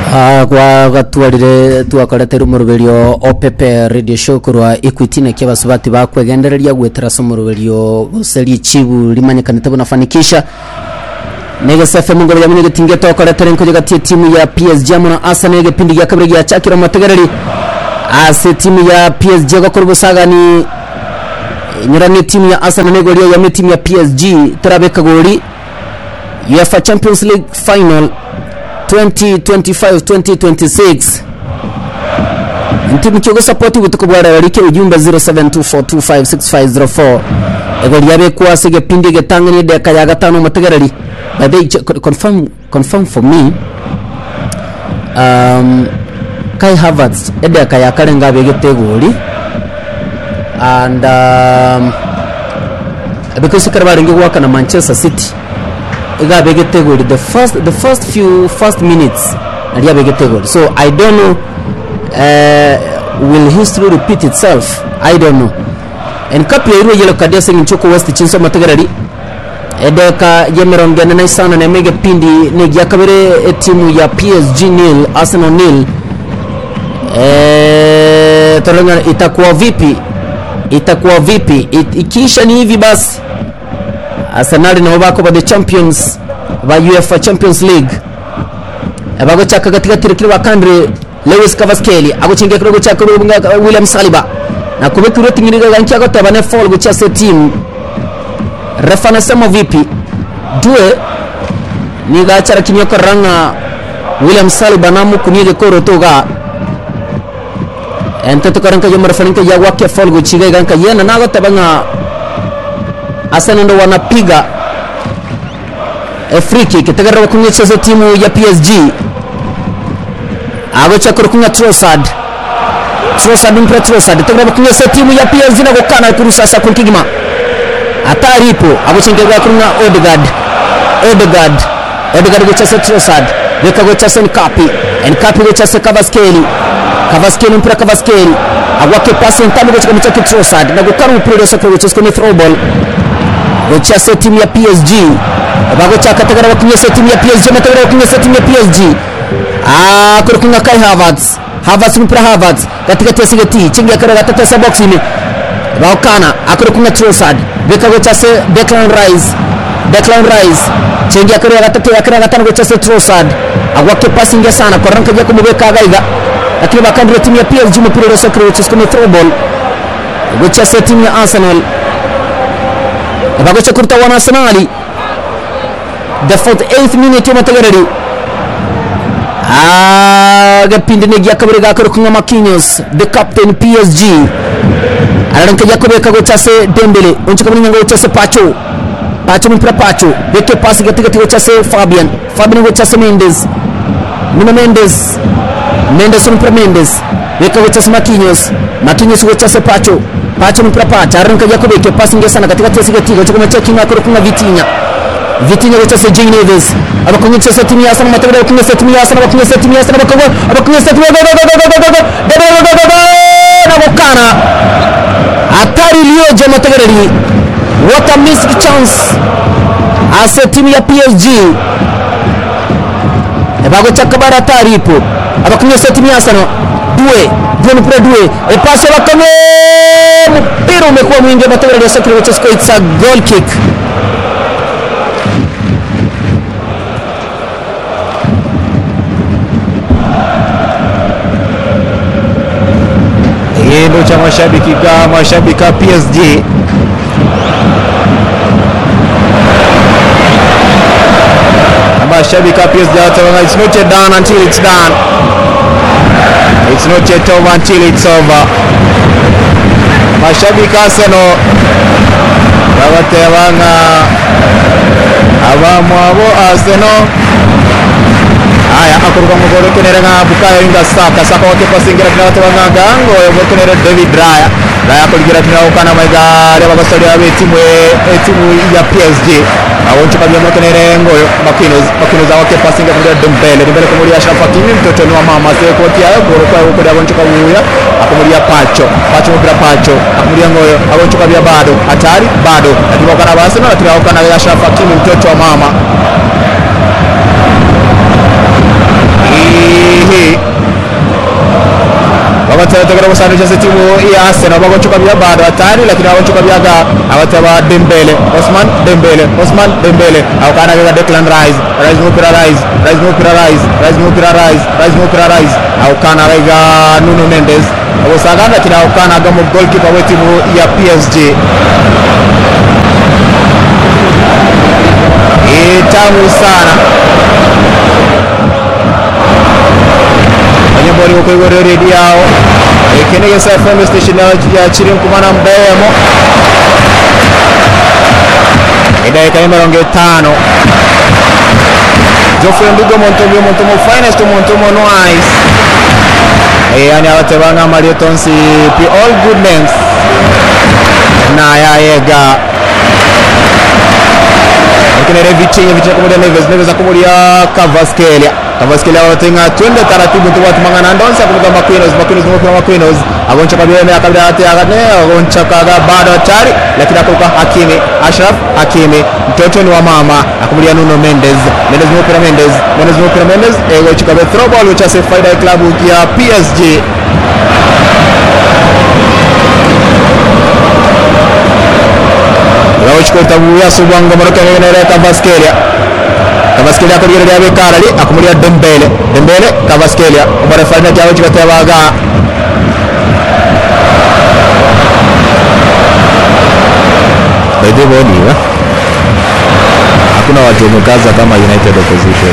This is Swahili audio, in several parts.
Ah, kwa gatwarire twakoretera umurugerio opepe radio show kurwa equity na kia basubati bakwegendereria gwetera so umurugerio guseri chibu limanyikanite bunafanikisha negesa fm ngoro yamune gitinge twakoretera nkoje gati timu ya PSG hamwe na Arsenal gipindi gya kabiri gya chakira mategereri ase timu ya PSG gakora busagani nyurane timu ya Arsenal negoria ya timu ya PSG turabeka gori UEFA Champions League final 2025-2026 ntimu kyogo sapoti butuko bwara barike ujumbe 0724256504 ego lyabe kwase gepindi getangani deka ya gatano mategereri but they ch- confirm confirm for me um Kai Havertz edeka ya karenga begeteguri and um because karabaringe gwaka na Manchester City igabe getegori the first the first few first minutes naliabe getegori so i don't know uh, will history repeat itself i don't know en kapi irwe yelo kadia sengin choko west chinso mategerari edeka yemeronge na sana na mege pindi ne gyakabere timu ya PSG nil Arsenal nil eh tolenga itakuwa vipi itakuwa vipi It, ikiisha ni hivi basi arsenal nabo bakoba the champions ba uefa champions league abagochaka gatigatire kiri bakandre lewis kavaskeli agocingia kiro gochaka rubunga william saliba na kubekiro tingiriga gankia gotaba ne fall gocha se team refa nasema vipi due ni gachara kinyo koranga william saliba namu kunige koro toga ente tukaranka yomara faninka ya wake fall gochiga ganka yena nagotaba nga Arsenal ndo wanapiga free kick tegerera kunyecheza timu ya PSG agocha kurukunya Trossard Trossard mpira Trossard tegerera kunyesa timu ya PSG na gukana kurusha sa kunkigima atari ipo agochengega kurunya Odegaard Odegaard Odegaard gochesa Trossard beka gochesa Nkapi Nkapi gochesa Kvaratskhelia Kvaratskhelia mpira Kvaratskhelia agwake pasi ntamu gocheka mchaki Trossard na gukana mpira gochesa gochesa ni throw ball gochase timu ya PSG bagochaka tagara bakunyesa timu ya PSG matagara bakunyesa timu ya PSG ah kurukunga Kai Havertz Havertz mpira Havertz katikati ya sigeti chingi akara gatata sa box ini baokana akurukunga Trossard beka gochase Declan Rice Declan Rice chingi akara gatata akara gatano gochase Trossard agwake pasi ingia sana kwa ranka jako mubeka gaiga lakini bakandira timu ya PSG mpira wa sokro gochase kama throw ball gochase timu ya Arsenal bagocha kurta wana arsenali the 48th minute yomatagarari agapindi ne gyakabiri gakari kunga makinyos the captain psg araranka gyakobeka gochase dembele onchikabiri nyanga gochase pacho pacho mpira pacho beke pasi gatigati gochase fabian fabian gochase mendes nuno mendes mendes mpira mendes beka gochase makinyos makinyos gochase pacho pacho mpira pacha araranka gyakobeke pasi ngesana katikati ya sigatiga chikoma checking akoro kunga vitinya vitinya gochase Jay Neves abakunyesa timu ya Arsenal matagara abakunyesa timu ya Arsenal abakunyesa timu ya Arsenal abakunyesa abakunyesa timu ya na bokana hatari iliyoje matagarari what a missed chance ase timu ya PSG bagocha kabara hatari ipo abakunyesa timu ya Arsenal due due mpira due epasi bakame mpira umekuwa mwingi matagarari ya Sakura Chesco it's a goal kick Kitendo cha mashabiki ga mashabiki wa PSG mashabiki wa PSG wataona it's not yet done until it's done. It's not yet over until it's over. Mashabiki wa Arsenal babatebanga abamwabo Arsenal aya akorwa mugoro kenere nga bukayo inga saka saka wake pasingira kina watu wanga gango yo kenere David Raya Raya kuligira kina ukana maiga ya babasori abe timu e timu ya PSG awoncho kabya mo kenere ngoyo makinos makinos awake pasingira kina Dembele Dembele kumuri Ashraf Hakimi mtoto ni wa mama sio kwa kia goro kwa huko ya awoncho kabuya akumulia Pacho Pacho mpira Pacho akumulia ngoyo awoncho kabya bado hatari bado lakini wakana basi na tunaokana Ashraf Hakimi mtoto wa mama abategera gusanisha timu ya Arsenal bagochuka bya bado hatari lakini abagochuka byaga abataba Dembele Osman Dembele Osman Dembele au kana bya Declan Rice Rice mupira Rice Rice mupira Rice Rice mupira Rice Rice mupira Rice au kana bya Nuno Mendes abosaganda kina au kana gamo goalkeeper wa timu ya PSG tamu sana banyabori ukoigorero redi yao ekenegesa fm station ya chiri nkumana mbemo idakika mirongo itano Geoffrey Ndugo Montomo Montomo finest Montomo no ice yani abatebanga Mario Tonsi pi all good names na yayega akinere Vitinha Vitinha kumulia Neves Neves akumulia Cavaskelia Cavaskelia watenga twende taratibu tu watu mangana ndonsa kumuka Maquinos Maquinos kumuka Maquinos agoncha kabila na kabila ate agane agoncha kaga bado hatari lakini akuka Hakimi Ashraf Hakimi mtoto ni wa mama akumulia Nuno Mendes Mendes mupira Mendes Mendes mupira Mendes ego chikabe throw ball which is faida ya klabu ya PSG rawuchikota buya subwanga maroka ngenere Cavaskelia Cavaskelia akurira lya bekarali akumulia Dembele Dembele Cavaskelia ubara fanya kyawe chikatebaga Bede boni wa Hakuna watu wamekaza kama United opposition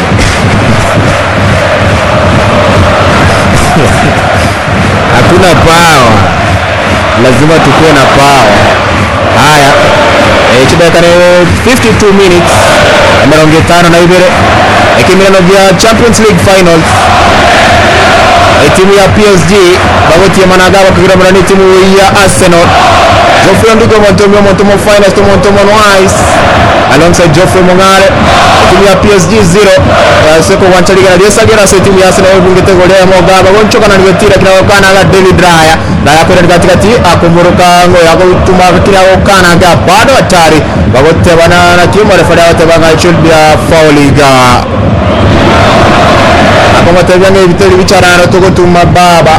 Hakuna power lazima tukuwe na power haya e, chidakane 52 minutes mirongo itano na ibere ekimirano vya champions league finals e, timu ya psg bagotie managa bakagira murani timu ya arsenal Geoffrey Ndugo Montomo Montomo finest Montomo Noise alongside Geoffrey Mongare timu ya PSG 0 uh, seko wanchaligana lyesagera se timu ya Arsenal ebungite golea mogaba gonchoka na nigotira kina okana ga David Raya Raya kwenda katikati akumuruka ngo yako tuma kina okana ga bado hatari bagote bana na timu refari yote banga should be a foul ga akomatebyange ibiteri bicarana tugotuma baba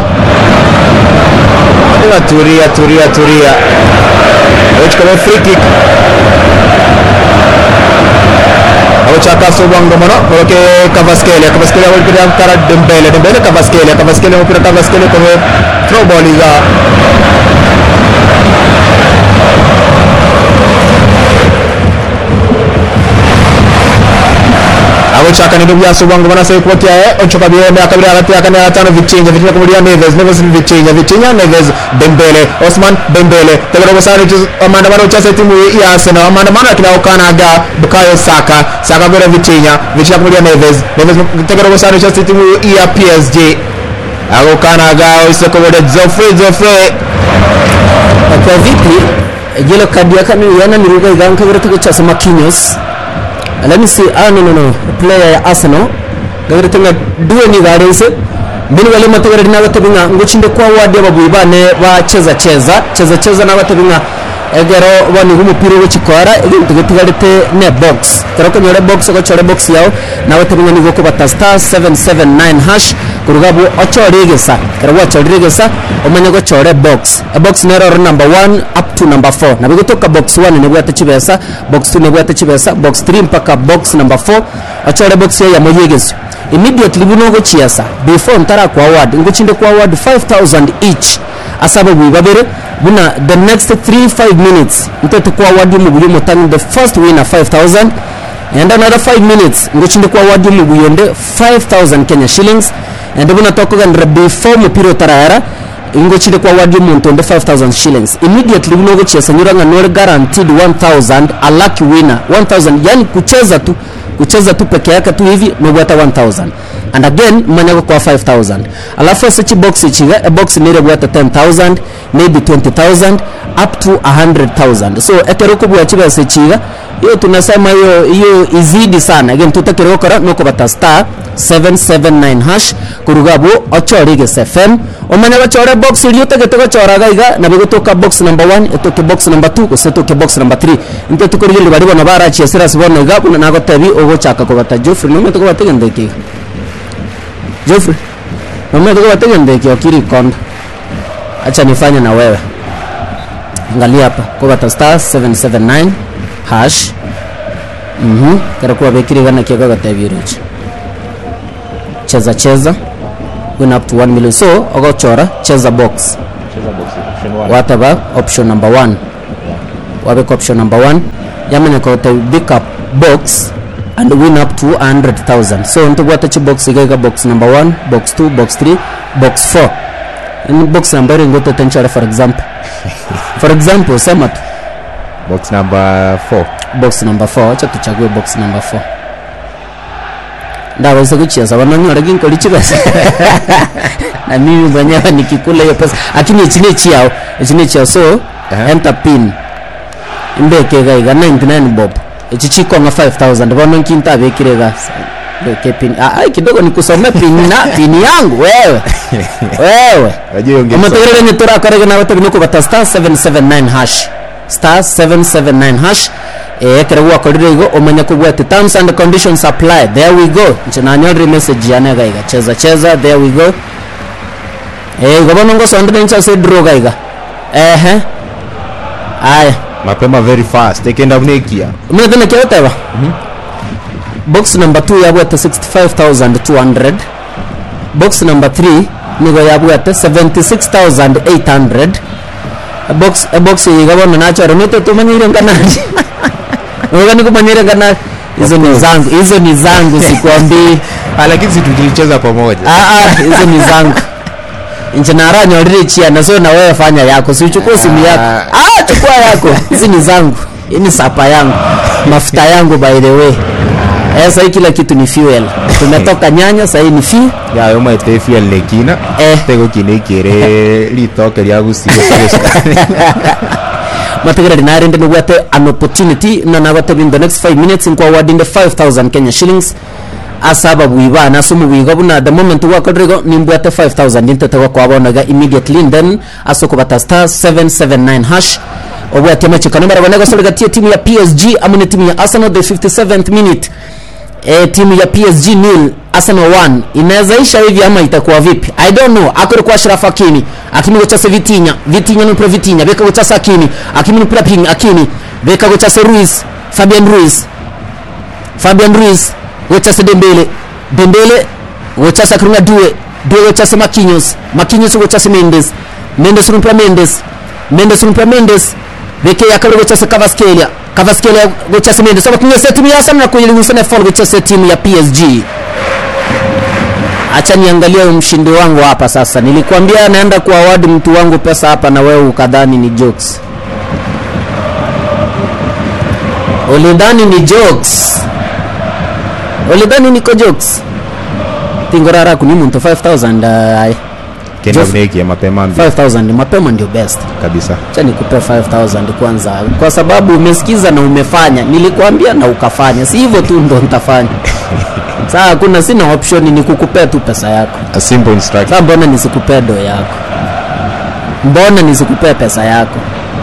Ila turia turia turia Echikaba free kick Agochaka sobwango mono Koroke Cavaskelia Cavaskelia walipira kara Dembele Dembele Cavaskelia Cavaskelia mpira Cavaskelia kome throw ball iga agochaka nindo byasobwango banasebe kubatia ochoka byeme akabiri hagati ya kane gatano Vitinha Vitinha kumulia Neves Neves ni Vitinha Vitinha Neves Dembele Osman Dembele tegero gosana amandamano chase timu ya Arsenal amandamano akina okanaga Bukayo Saka Saka gore Vitinha Vitinha kumulia Neves Neves tegero gosana chase timu ya PSG agokanaga isoko bode Geoffrey Geoffrey kwa vipi jelo kadi ya kanu yana niruga iganka gara tuko chasa Marquinhos let me see ah no no no player ya Arsenal gara tunga duwe ni garense mbini wale matagara dina batabinga ngochinde kwa wadi ababuyi bane bacheza cheza cheza cheza na batabinga egero bani umupira w'ikikora tugagarite ne box kero ko nyore box ko chore box yao na batabinga ni goko bata star 779 hash kurugabu ochoregesa kero wachoregesa omanya go chore box a box nero number 1 up to number 4 na bigotoka box 1 ne bwata chibesa box 2 ne bwata chibesa box 3 mpaka box number 4 ochore box ya moyegeso immediately bunogo chiasa before ntara kwa award ngochinde kwa award 5000 each asaba bwi babere buna the next 3 5 minutes ntetu kwa award mu buyo mutani the first winner 5000 and another 5 minutes ngochinde kwa award mu buyonde 5000 Kenya shillings and buna tokoganira before mupiro tarayara ingochinde kwa award muntu onde 5000 shillings immediately bunogo chiasa nyuranga nore guaranteed 1000 a lucky winner 1000 yani kucheza tu kucheza tu peke yake tu hivi nobwata 1000 and again manyago kwa 5000 alafu sechi box ichiga a box nire bwata 10000 maybe 20000 up to 100000 so ekeroko bwa chiga sechiga hiyo tunasema hiyo hiyo izidi sana again tutakero kora noko bata star 779 hash kurugabo ochorige fm omanya bachore box iliyo tegete gochoraga iga na bigotoka box number 1 etoke box number 2 gosetoke box number 3 inte tukorigire bari bona barachia siras bona iga buna nagotebi ogochaka kobata Geoffrey no metoko bategendeki Geoffrey no metoko bategendeki okiri konda acha nifanye na wewe angalia hapa kobata star 779 hash mhm karakuwa bekirigana kiaga gatabiruchi cheza cheza win up to 1 million so ogochora cheza box wataba option number 1 wabeka option number 1 yamanya kota pick up box and win up to 100000 so ntobwata chi box igaiga box number 1 box 2 box 3 box 4 in box number ngoto tenchara for example for example sema tu box number 4 box number 4 acha tuchague box number 4 ndaweza kucheza wananyora ginkoli chibesa na mimi mwenyewe nikikula hiyo pesa lakini ichine chiao ichine chiao so Aha. enter pin imbekega 99 bob ichi chikonga 5000 bono nkintabekirega beke pin ah, ai kidogo nikusome pin na pin yangu wewe wewe Wajua hiyo ngeli amategerere nye turakorege nawe tebinoko bata star 779 hash star 779 hash ekere gwakorire igo omanya kubwate terms and conditions apply there we go nche nanyorire message yane gaiga cheza cheza there we go eh igo bono ngosondire ncha se draw gaiga ehe aya mapema very fast ekenda bunekia mune tena kioteba box number 2 yabwate 65200 box number 3 nigo yabwate 76800 A box a box yigabono nachore mite tumanyire nganani Uga nikumanyire nganani hizo ni zangu hizo ni zangu sikwambii Ah, lakini si tulicheza pamoja Ah, ah, hizo ni zangu nje naranyolire chia naso na wewe fanya yako si uchukue simu yako ah, chukua yako hizi ni zangu hii ni sapa yangu mafuta yangu by the way eh, sahii kila kitu ni fuel tumetoka nyanya sahii ni fi yayo maite fiel nekina Eh. tegokinekere ritoke rya gusiga mategereri narinde nigwate an opportunity nanagwate in the next 5 minutes nkwawardinde 5000 kenya shillings asaba bwibana asumu bwiga buna the moment wakorego nimbwate 5000 intetego kwabonaga immediately and then asoko bata star 779 hash obwate amachikano barabona gasolgatie timu ya PSG amune timu ya Arsenal the 57th minute e, timu ya PSG nil Arsenal 1 inaweza isha hivi ama itakuwa vipi I don't know akore kwa Ashraf Hakimi Hakimi gochase Vitinha Vitinha ni pro Vitinha beka gochase Hakimi Hakimi ni pro ping Hakimi beka gochase Ruiz Fabian Ruiz Fabian Ruiz gochase Dembele Dembele gochase Krunga Due Due gochase Marquinhos Marquinhos gochase Mendes Mendes rumpra Mendes Mendes rumpra Mendes beke yakabiri gochase Kvaratskhelia Kvaratskhelia gochase Mendes saba kunyesa timu ya Arsenal na kuilinganisha fall gochase timu ya PSG acha niangalie mshindi wangu hapa sasa nilikwambia naenda kuawadi mtu wangu pesa hapa na wewe ukadhani ni jokes ulidhani ni jokes ulidhani niko jokes tingorara kuni muntu 5000 uh, kenda Jeff- bunekia mapema mbi 5000 mapema ndio best kabisa acha nikupe 5000 kwanza kwa sababu umesikiza na umefanya nilikwambia na ukafanya si hivyo tu ndo nitafanya saa hakuna sina option ni kukupea tu pesa yako a simple instruction Sasa mbona nisikupee do yako? Mbona nisikupee pesa yako?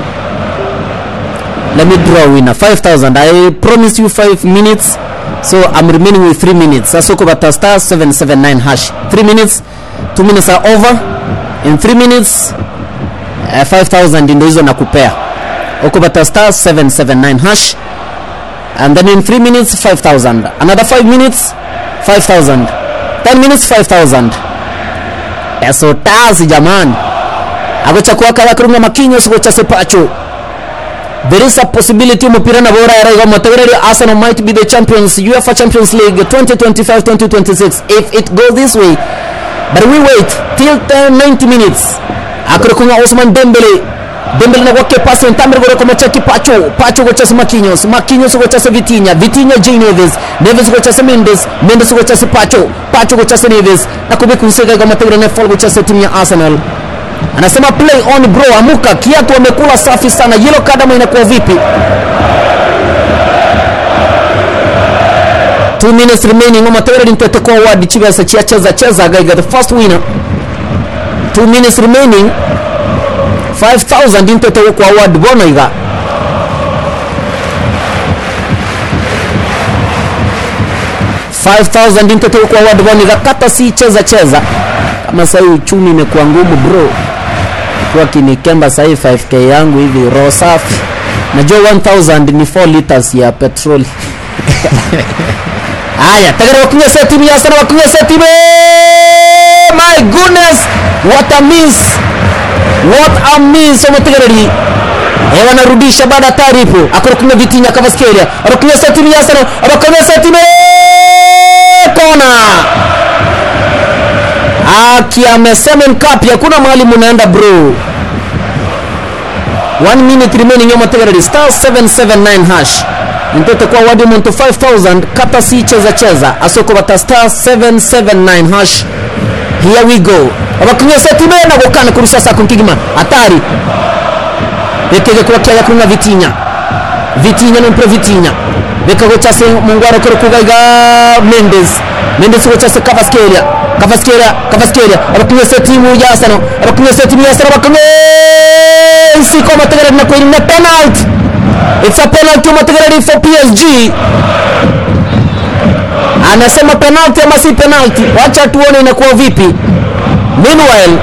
Let me draw winner 5000. I promised you 5 minutes. So I'm remaining with 3 minutes. Sasa uko bata star 779 hash. 3 minutes. 2 minutes are over. In 3 minutes uh, 5000 ndio hizo nakupea. Uko bata star 779 hash. And then in 3 minutes 5000. Another 5 minutes 5000. 10 minutes 5000 peso tazi jamani agocha kala kurunga makinyo sigocha sepacho there is a possibility umupira na bora ya raiga matagarari Arsenal might be the champions UEFA Champions League 2025-2026 if it goes this way but we wait till 10, 90 minutes akurikunga Osman Dembele Dembele na kwake pasi ntambre gore kwa machaki Pacho Pacho gocha Marquinhos Marquinhos gocha Vitinha Vitinha J Neves Neves gocha Mendes Mendes gocha Pacho Pacho gocha Neves na kubiku nsega kama tegre na fall gocha timu ya Arsenal anasema play on bro amuka kiatu wamekula safi sana yellow card ama inakuwa vipi 2 minutes remaining omategere ntete kwa wadi chibesa chia cheza cheza gaiga the first winner 2 minutes remaining 5000 intete kwa wadi bono iga intete kwa wadi bono iga kata si cheza cheza kama sasa uchumi imekuwa ngumu bro amekuwa kinikemba sahii 5k yangu hivi roho safi najua 1000 ni 4 liters ya petroli haya tagara wakunyesa timu ya sana wakunyesa timu my goodness what a miss what a miss omutegereri Eh, wanarudisha baada ya taarifu akorokunya vitinya kavaskeria arokunyesa timu ya sana arokunyesa timu kona aki amesema nkapi hakuna mahali munaenda bro one minute remaining yo mategereri star 779 hash ntote kwa wadi muntu 5000 kata si cheza cheza asoko bata star 779 hash here we go abakunya setime na gukana kurusha sa kunkigima atari bekege kwa kya kunga vitinya vitinya no pro vitinya bekago chase mungwaro kero kugaiga mendes mendes ko chase kavaskeria kavaskeria kavaskeria abakunya setimu ya sano abakunya setimu ya sano abakunya siko mategera na kwa na penalty it's a penalty mategera for PSG anasema penalty ama si penalty wacha tuone inakuwa vipi meanwhile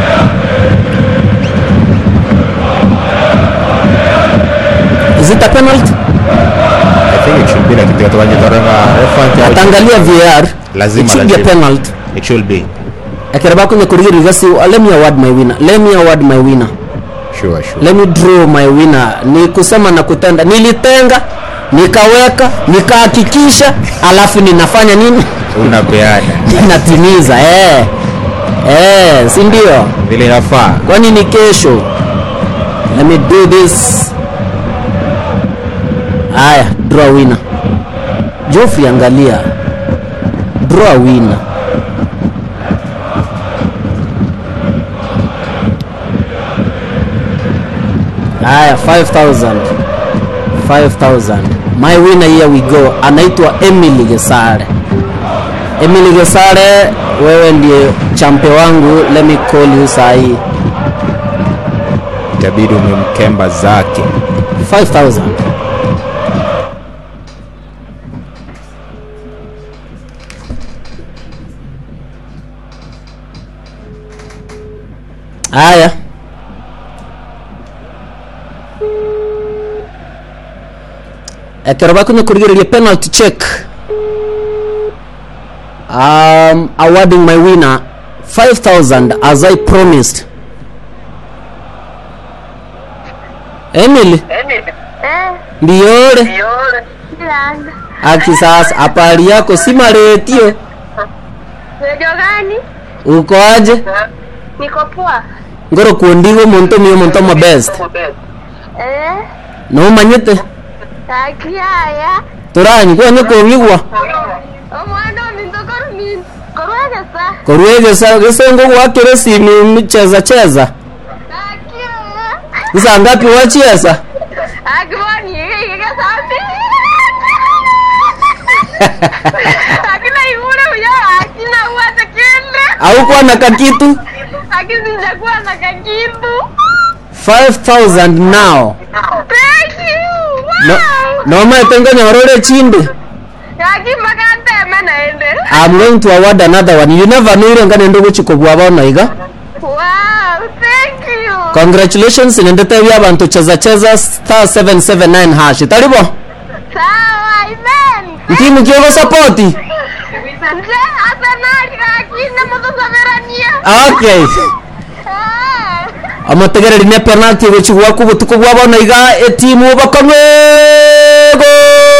is it a penalty I think it should be like kitu wanyitorenga refa atangalia VAR Lazima, it should be a lazima. penalty it should be akiraba kwenye kurigiri gasi let me award my winner let me award my winner sure sure let me draw my winner ni kusema na kutenda nilitenga nikaweka nikahakikisha alafu ninafanya nini unapeana ninatimiza eh eh si ndio vile inafaa kwani ni kesho let me do this haya draw winner jofi angalia draw winner haya 5000 5000 my winner here we go anaitwa emily gesare emily gesare wewe ndiye champe wangu let me call you sahii itabidi umemkemba zake 5000 haya ekero bakunya kurigiriria penalty check um, awarding my winner 5000 as i promised emily Eh, ndiore Landa. aki sasa apari yako si maretio Radio gani? uko aje Niko poa. ngoro kuondigo muntu miyo muntu mo best Eh, no manyite takiaya. turanyi kwanye kongigwa Omwana ominto korumin. Korwegesa. korwegesa gesengo gwakire simu micheza cheza Takiaya. isa ngapi wachiesa Akiboni yegesa ati. Akina igure uya akina uwate kile. au kwa na kakitu Akizinja kuwa na kakitu. 5000 now Thank you. no Wow. no maitengo nyorore chinde Yaki makanteme naende. i'm going to award another one you never know ile ngane ndo guchiko bwaba noiga Wow, thank you. congratulations nendete bya abantu cheza cheza star 779 hash taribo Sawa, amen. ntimu kyogo support Nje Arsenal kakine mutusoberania. okay Ah. amategereri ne penalty guchigwa ku butuko bwabo noiga etimu bakamwe go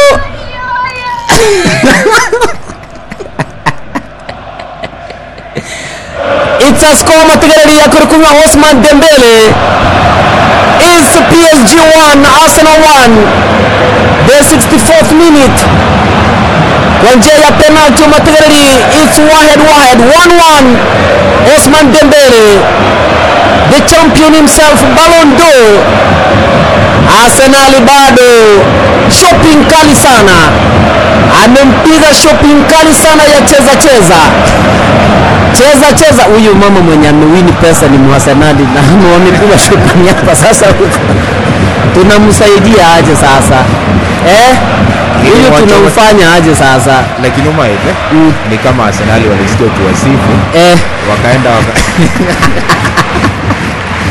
It's a score mategereri ya kurukunya Osman Dembele is PSG 1 Arsenal 1 the 64th minute kwa njia ya penalty mategereri it's Wahed Wahed 1-1 Osman Dembele the champion himself Ballon d'Or Arsenal bado shopping kali sana amempiga shopping kali sana ya cheza cheza cheza cheza huyu mama mwenye amewini pesa ni mwasenali na wamepiga shopping hapa sasa tunamsaidia aje sasa eh huyu Wacha- tunamfanya aje sasa lakini umaile Mm. ni kama arsenali walisikia ukiwasifu eh wakaenda waka...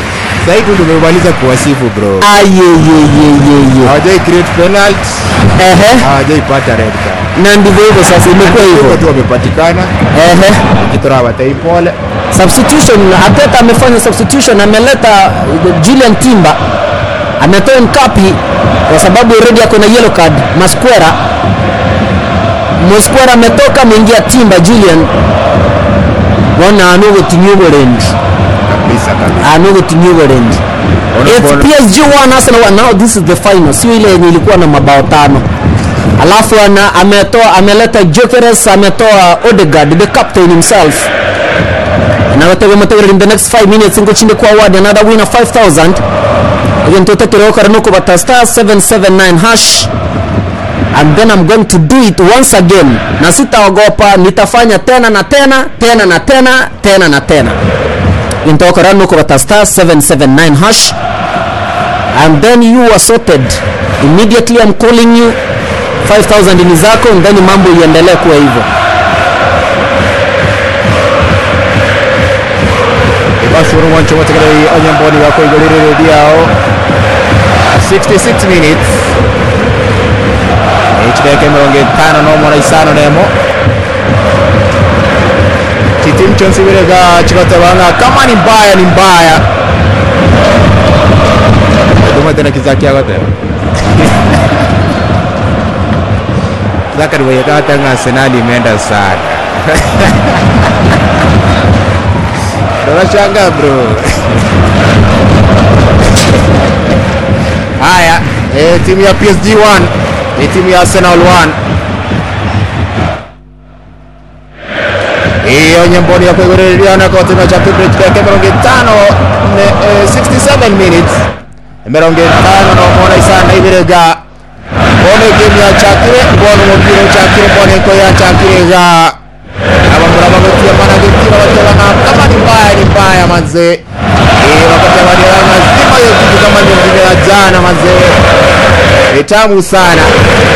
Sasa hivi tumemaliza kuwasifu bro. ayeyeyeyeye Hawajai create penalty, ehe hawajaipata red card. na ndivyo hivyo sasa imekuwa Hivyo hivyo tu wamepatikana, ehe kitora watai pole. substitution Arteta amefanya substitution ameleta uh, Julian Timber ametoa Nkapi kwa sababu already ako na yellow card Masquera Masquera ametoka ameingia Timber Julian wana anogotinyugorendi Kabisa kabisa. anogotinyugorendi It's Unapoona- PSG 1 Arsenal 1 now this is the final sio ile yenye ilikuwa na mabao tano alafu ana, ametoa ameleta Jokeres ametoa Odegaard the captain himself nawatega matega in the next 5 minutes ngochinde kwa award another winner 5000 again totekere okara nuko bata star 779 hash and then I'm going to do it once again na sitaogopa nitafanya tena na tena tena na tena tena na tena intokara nuko bata star 779 hash and then you are sorted immediately I'm calling you 5000 ni zako and then mambo iendelee kuwa hivyo bashobora umwanco bategereje onyemboni bakoigorere ryao 66 minutes ekideke mirongo itano n'omwana isano nemo kitimu kyonsi birega kibatebanga kama ni mbaya ni mbaya eduma tena kizakiagoteba zakariweyekatanga arsenali imeenda sana Tunashangaa bro. Haya, eh, timu ya PSG 1 ni timu ya Arsenal 1. Hiyo nyemboni ya kuigoreriana kwa timu ya Champions League ya mirongo itano ne, eh, 67 minutes mirongo itano na mona isana ibirega bone game ya chakire bone umupira uchakire bone ko ya chakire ga abamura bagotia mana gitira batebana kama ni mbaya ni mbaya manze eh wakati wadia mazima hiyo kitu kama ndio vile ya jana manze ni tamu sana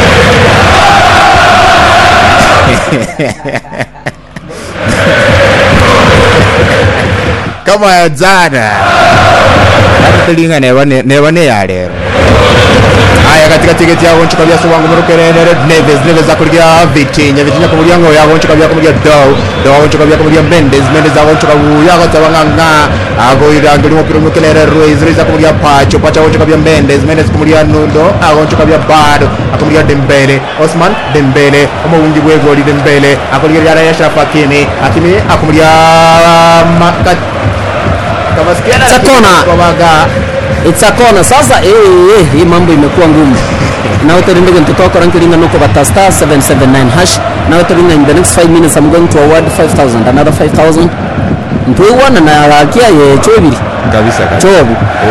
kama ya jana hata tulinga neba ne- neba ne ya lero haya katika tiketi yabo nchuka bya sobango murukere Red Neves Neves akurya Vitinha Vitinha kumurya ngo yabo nchuka bya kumurya Dow Dow nchuka bya kumurya Mendes Mendes abo nchuka buya gatabanga ago irangira umupira umukelere Ruiz Ruiz akumurya Pacho Pacho abo nchuka bya Mendes Mendes kumurya Nundo abo nchuka bya Bado akumurya Dembele Osman Dembele omubungi bwegoli Dembele akurya yara ya Ashraf Hakimi Hakimi akumurya Makat Kamaskiana Sakona. Kwabaga it's a corner sasa eh, eh, hii mambo imekuwa ngumu naweterindego ntitokora nkiringa nuko bata star 779 hash naweteringa in the next 5 minutes i'm going to award 5000 another 5000 ntwiwana na akia ye chobiri kabisa kabisa chobu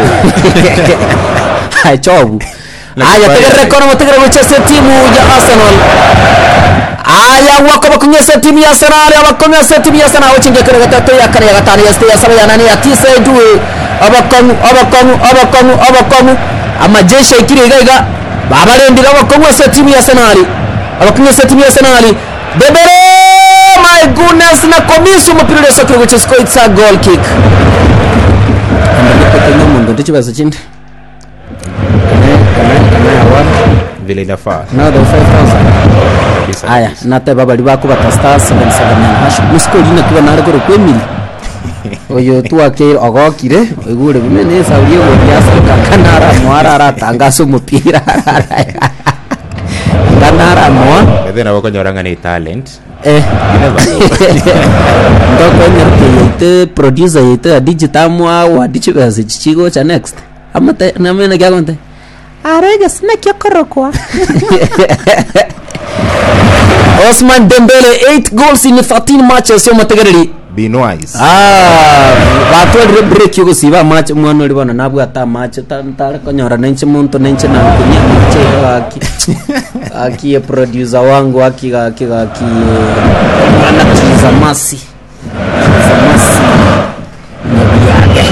Hai, chobu aya tegerere kono mutegere muchese timu ya arsenal aya wako bakunyese timu ya arsenal abakunyese timu ya arsenal ochinge kare gatatu ya kane ya gatano ya sita ya saba ya nane ya tisa ya duwe abakongu abakongu abakongu abakongu amajeshi ikiri igaiga babarendira abakunyese timu ya arsenal abakunyese timu ya arsenal debere my goodness na komisu umupira ule sokiro guchesiko it's a goal kick ndiko kwenye mundu ndichibazo chindi vile inafaa now the 5000 kabisa aya nate babali bako bata star 779 hash musikolina kiba nare koro kwemili oyo twake ogokire oigure bimene saurie gothiaca kanara mwara aratangasa omupira kanara mwa Bethe nabo konyoranga ni talent eh ndokonyerke yeite producer yeite adigitamwa wadichibase chichigo cha next amate namene kyakonte arege sinekyokorokwa Osman Dembele 8 goals in 13 matches yo mategereri be wise ah batwarire break yo gusiba match mwana uri bona nabwata match tare konyora nenche muntu nenche na kunya nenche aki aki ye producer wangu aki aki aki mwana tiza masi tiza masi nabiage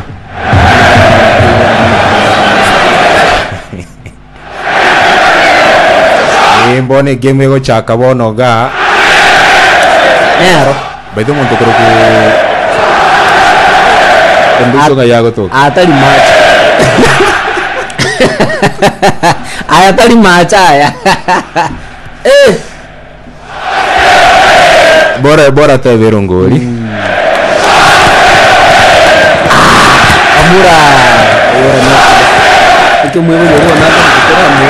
imbone game egochaka bono ga nero bethe omonto koro ku Enduso yagotoka atari macha aya atari macha aya eh bora bora tebera ngori amura ora na ito mwe mwe ro na ka kutera mwe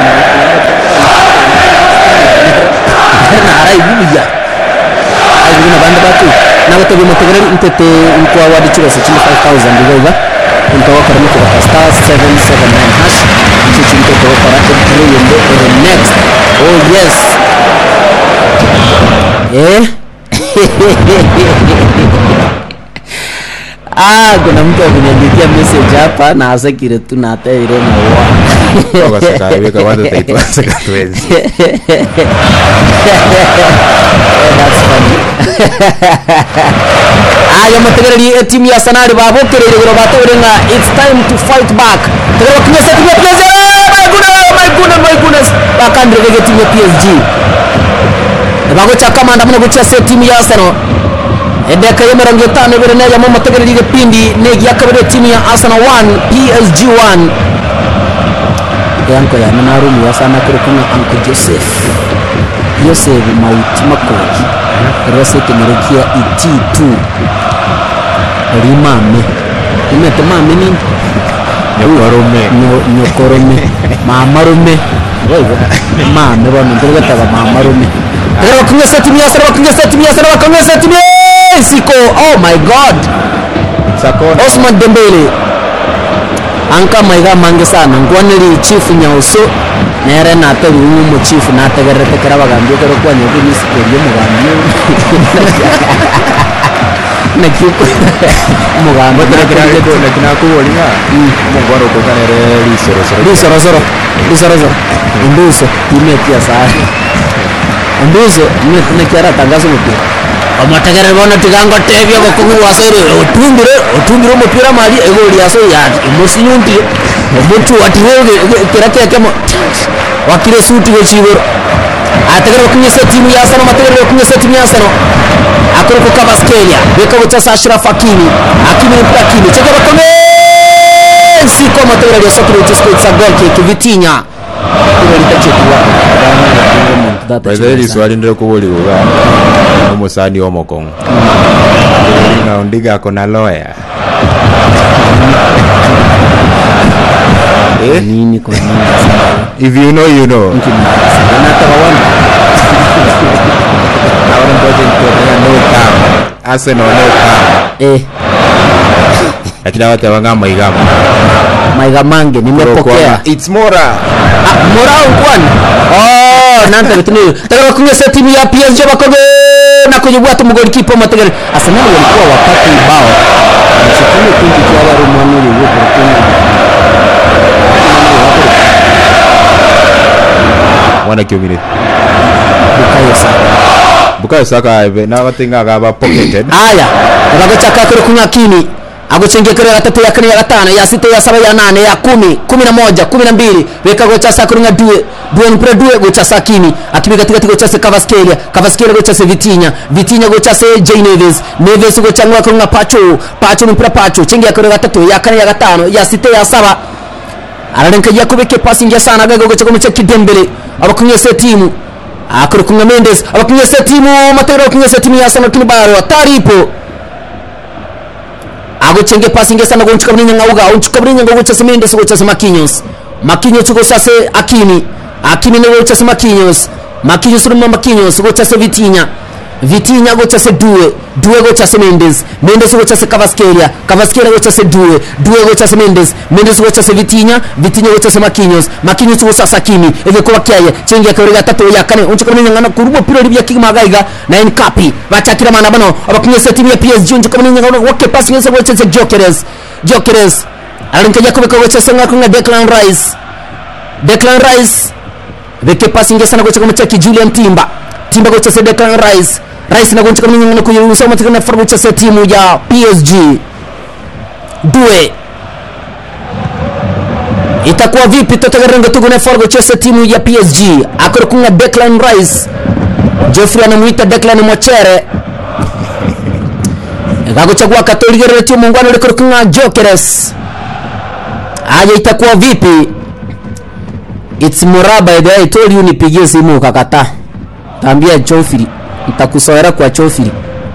na ara ibiya ayi na banda batu na bato bi mutegere intete inko awadi chiro se chini 5000 ndigoga into wakara mu kwa star 779 hash ichi chinto to wakara entry yende the next oh yes eh Ah, kuna mtu akuniandikia message hapa na asakire tu na ataire na wa. ogasekabika wanda taitwaseka twenzi That's funny. Aya mategereri timu ya Sanari babukerere gero batorenga it's time to fight back. Tegero kinyesa timu ya PSG. My goodness, my goodness, my goodness. Bakandire timu ya PSG. Bagocha kamanda muno gucha timu ya Arsenal. edeka ya mirongo itanu ibiri neya mu mategereri y'igipindi negi yakabiri timu ya arsenal 1 psg 1 yanko yana narumiwa sana kuri kumwe anko joseph joseph mauti makoki rwose kenerekia iti2 rimame imete mame nini nyokorume Nyo- nyokorome mamarume mame bono ndirigetaga mamarume tegera bakunyesa timu ya arsenal bakunyesa timu ya arsenal bakunyesa timu ya siko oh my god sakona Osman Dembele anka maiga mange sana ngwaniri chief nyauso nere natari umumu chief nategerere tekera bagambye kero kwanya kuri sikorie mugambye na kiuko mugambye nakinakubolinga omongwaro okokanere lisorosoro lisorosoro lisorosoro induso imetia sana induso nekiara tangazo mupira omotegerere bono tigango tebia bokongu wasore otumbire otumbire omupira mari egori yaso yati omosinyuntire omutu watire kira kekemo wakire suti gochiboro ategerere okunyesa timu ya Arsenal mategerere okunyesa timu ya Arsenal akore ku Kvaratskhelia beka gochasa Ashraf Hakimi Hakimi ni Hakimi cheke bakome siko mategerere yasokire uchiskitsa goal kick Vitinha ilo litachekwa baithaä riswari ndä rä kå bå riuga å må cani o mokongo na ndigako na loya Eh? nini kwa nini if you know you know nataka wana naona ngoja nikueleza no come arsenal no come eh lakini awatewanga maigama maiga mange nimepokea it's mora Ah, morau kwani oh nanta bitini tagara kunyesa timu ya PSG bakoge na kujibwata mugoli kipo mategere Arsenal walikuwa wakati bao msikini kunti kwa wale mwana yuko kwa mwana kiumire bukayo sana bukayo saka nabatingaga ba pocketed aya agagochaka kuri kunywa kini agucengekere ya gatatu ya kane ya gatano ya sita ya saba ya nane ya kumi kumi na moja kumi na mbili weka gochasa kuri nga due due mpira due gochasa kini akibi katikati gochase Kvaratskhelia Kvaratskhelia gochase Vitinha Vitinha gochase Jay Neves Neves gochangwa kuri nga Pacho Pacho mpira Pacho chengi ya kuri gatatu ya kane ya gatano ya sita ya saba ararenka yakubeke pasi ngia sana gago gocha komecha kidembele abakunyese timu akuri kunga Mendes abakunyese timu matero kunyese timu ya Arsenal kinibaro taripo agochenge pasi ngia sana gonchuka bninya ngauga onchuka bninya ngauga cha Mendes gocha sama Marquinhos Marquinhos go sase Akini Akini ne gocha sama Marquinhos Marquinhos rumma Marquinhos gocha se Vitinha Vitinha gocha se Due Due gocha se Mendes Mendes gocha se Kvaratskhelia Kvaratskhelia gocha se Due Due gocha se Mendes Mendes gocha se Vitinha Vitinha gocha se Marquinhos Marquinhos gocha se Hakimi eve kuba kyaye chengi ya kawiri gatatu ya kane onchuka bninya ngana kurubo piro libya kigmagaiga na Nkapi bachakira mana bano abakunyesa timu ya PSG onchuka bninya ngana wake pasi ngesa gocha se Gyökeres Gyökeres alinkaja kubeka gocha se ngakunga Declan Rice Declan Rice veke pasi ingia sana gocha kama chaki Julian Timba Timba gocha se Declan Rice Rice na gocha kama nyingine kuyiruhusa matika na farbu cha se timu ya PSG Due itakuwa vipi totagarenga tugune farbu cha se timu ya PSG akorokunga Declan Rice Geoffrey anamuita Declan Mochere gaguchagua katoligerere tio muungano rikurukunga jokeres aje itakuwa vipi it's muraba by the way I told you nipigie simu ukakataa tambia chofiri nitakusoera kwa chofiri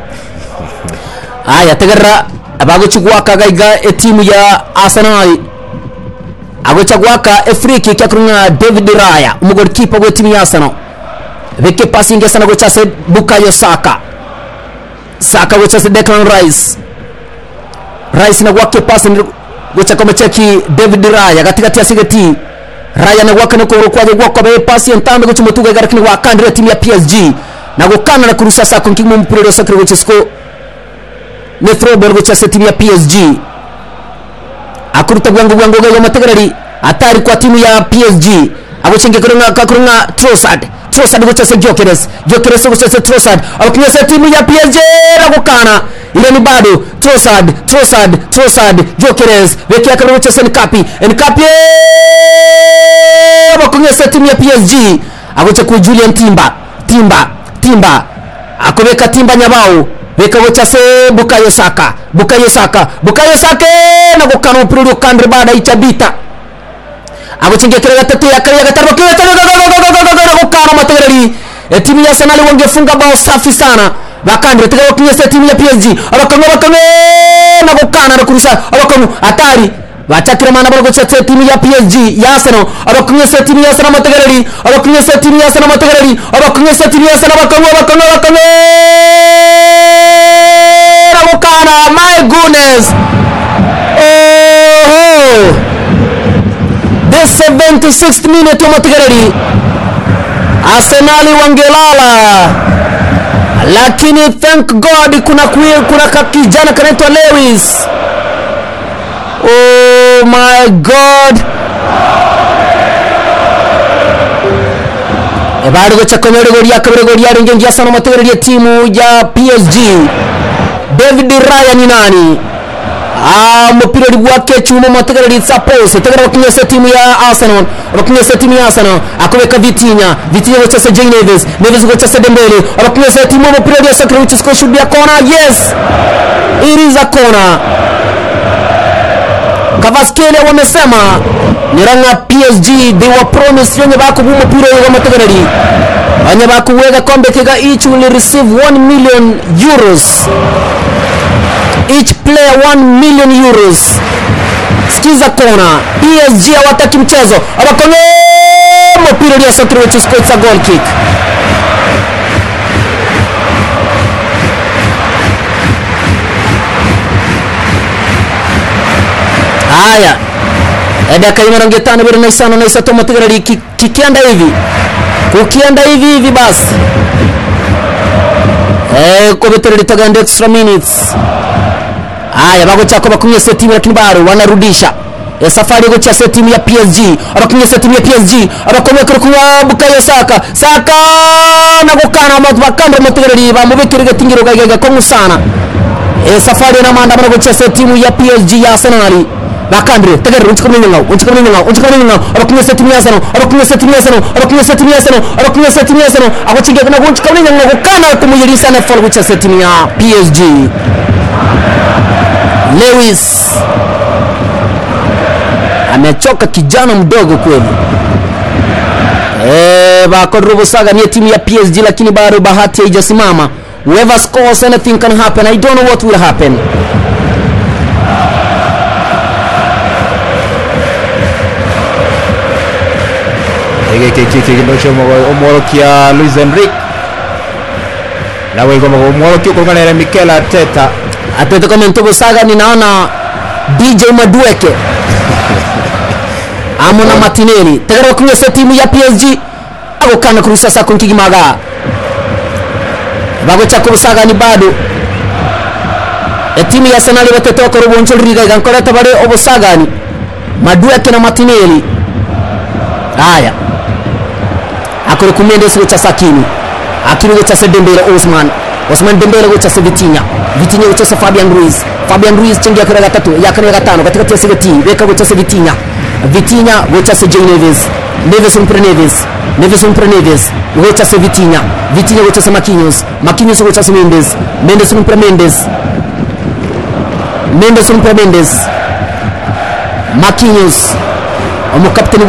aya tegerera abaguchigwaka gaiga etimu ya arsenal agochagwaka efriki kyakurunga david raya umugolikipa gwe timu ya arsenal beke passing ya sana gochase bukayo saka saka gochase declan rice rice na gwake passing gochaka macheki david raya katikati ya sigeti raya na gwaka nako kwaje gwako be pasi entambe gochi mutuga garakini wa kandira timu ya PSG na gukana na kurusa sako nkimu mpira ro sakre gochisko ne throwball gochase timu ya PSG akuruta gwango gwango ga mategarari atari kwa timu ya PSG agochenge kurunga kakurunga Trossard Trossard gochase Gyökeres Gyökeres gochase Trossard abakinyesa timu ya PSG na gukana ile ni bado Trossard Trossard Trossard Gyökeres beki yake gochase Nkapi Nkapi abakinyesa timu ya PSG agoche ku Julian Timba Timba Timba akobeka Timba nyabao beka gochase Bukayo Saka Bukayo Saka Bukayo Saka na gukana umupira uri ukandire baada y'icabita aguchingia gatatu ya kare ya gatano kile tano gukana mategereri e timu ya Arsenal wangefunga bao safi sana bakandire tegera kinyesa timu ya PSG abakango bakango na gukana na kurusha abakango hatari bachakira mana baro gocha timu ya PSG ya Arsenal abakunyesa timu ya Arsenal mategereri abakunyesa timu ya Arsenal mategereri abakunyesa timu ya Arsenal bakango bakango bakango na gukana my goodness oh the 76th minute ya mategereri Arsenali wangelala lakini thank God kuna kuye, kuna kakijana kanaitwa Lewis oh my God ebari gochakonyorego ria kabirego ria ringe ngia sana mategereria timu ya PSG David Raya ni nani Ah, mupira uri gwake chuma mategereri sapose tegera bakinyesa timu ya Arsenal bakinyesa timu ya Arsenal akobeka Vitinha Vitinha gochesa Jay Neves Neves gochesa Dembele bakinyesa timu mupira uri sakra which is going should be a corner yes it is a corner Kavaskele wamesema niranga PSG they were promised yenye bakubu mupira wa mategereri banye bakuwega kombe kiga each will receive 1 million euros each player 1 million euros sikiza kona PSG hawataki mchezo abakongo mpira uliosokiri which is a goal kick haya dakika ya mirongo itano biri na isano na isatu mategereri kikienda hivi kukienda hivi hivi basi eh kubetereri taganda extra minutes haya bagochako bakunyesa timu lakini bado wanarudisha e safari gochasa timu ya PSG abakunyesa timu ya PSG abakomye kurukuwa Bukayo Saka Saka na gukana abantu bakandira mategereri bamubikirige tingiro gagega ko musana e safari na manda mana gochasa timu ya PSG ya Arsenal bakandire tegereri unchikamenya ngao unchikamenya ngao unchikamenya ngao abakunyesa timu ya Arsenal abakunyesa timu ya Arsenal abakunyesa timu ya Arsenal abakunyesa timu ya Arsenal agochige na unchikamenya ngao gukana kumuyirisa na fall gochasa timu ya PSG Lewis amechoka kijana mdogo kweli. Eh, bakorubusaga ni timu ya PSG lakini bado bahati haijasimama. Whoever scores anything can happen. I don't know what will happen. ege kiki kindocho omworokia Luis Enrique nawe igomba omworokia ukunganira Mikel Arteta Atletico Mentobusaga ninaona DJ Madueke amo na Martinelli tegera kunyesa timu ya PSG agukana kurusa sako nkigimaga bagocha kubusaga ni bado e timu ya Arsenal batetoka rubonjo riga gankoreta bare obusagani Madueke na Martinelli haya akore kumendes gocha sakini akiri gocha Dembele Osman Osman Dembele gocha Vitinha Vitinha gocha Fabian Ruiz Fabian Ruiz chengia kare gatatu ya kane gatano katika tia sigeti beka gocha Vitinha Vitinha gocha Jay Neves Neves umpre Neves Neves umpre Neves gocha Vitinha Vitinha gocha Marquinhos Marquinhos gocha Mendes Mendes umpre Mendes mendes omupira mendes makinyos omukapiteni